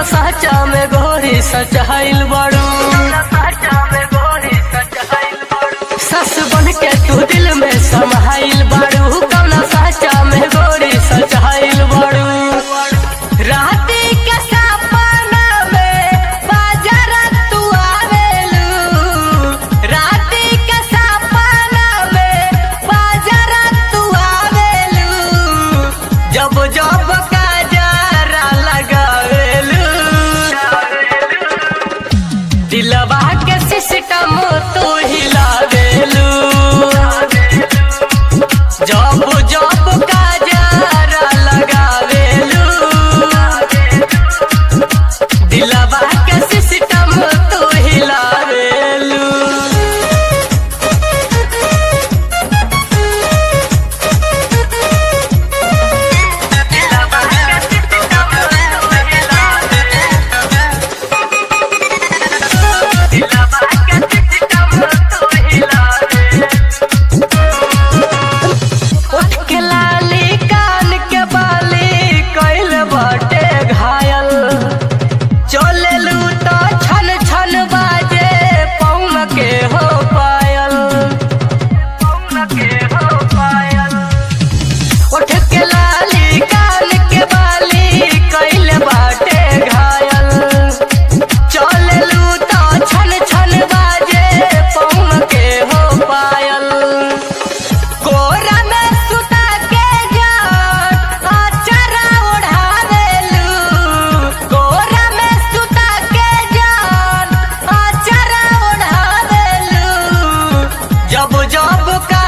साचा में गोरी सचाइल बड़ू सस बन के तू दिल में समाइल बड़ू कौना साचा में गोरी सचाइल बड़ू राती के सपना में बाजार तू आवेलू राती के सपना में बाजार तू आवेलू जब जब काजरा लगावेलू दिलवा के सिस्टम तू हिलावेलू जब जब काजरा लगावेलू दिलवा के सिस्टम तू हिलावेलू उठ के लाली कान के बाली कैल बटे घायल चलेलू तो छन छन बाजे पौन के हो पायल पौन के हो पायल उठ के लाली कान के बाली कैल बाटे घायल चलेलू तो छन छन बाजे पौन के हो पायल कोरा में सुता के जान आचरा ओढ़ावेलू कोरा में सुता के जान आचरा ओढ़ावेलू जब जब का